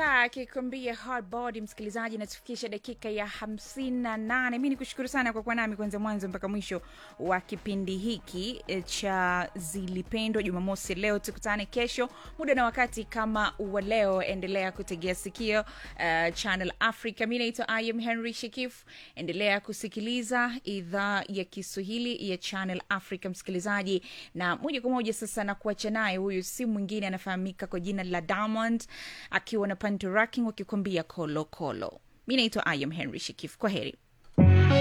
Star akikwambia hard body. Msikilizaji, natufikisha dakika ya hamsini na nane. Mi ni kushukuru sana kwa kuwa nami kuanzia mwanzo mpaka mwisho wa kipindi hiki eh, cha Zilipendwa Jumamosi. Leo tukutane kesho muda na wakati kama wa leo. Endelea kutegea sikio uh, Channel Africa. Mi naitwa I am Henry Shekif. Endelea kusikiliza idhaa ya Kiswahili ya Channel Africa, msikilizaji, na moja kwa moja sasa na kuacha naye. Huyu si mwingine anafahamika kwa jina la Diamond akiwa na Panto Racking wakikwambia kolo kolo. Mi naitwa I am Henry Shekif. Kwa heri.